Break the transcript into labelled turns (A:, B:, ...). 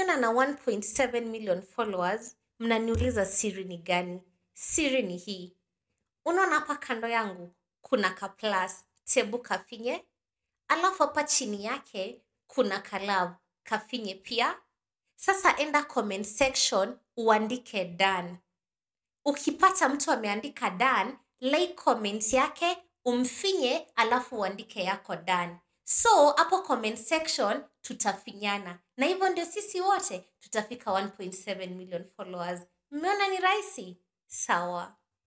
A: mkiniona na 1.7 million followers mnaniuliza siri ni gani siri ni hii unaona hapa kando yangu kuna ka plus tebu kafinye alafu hapa chini yake kuna kalav kafinye pia sasa enda comment section uandike dan ukipata mtu ameandika dan like comment yake umfinye alafu uandike yako dan so hapo comment section tutafinyana na hivyo ndio sisi wote tutafika 1.7 million followers mmeona ni rahisi sawa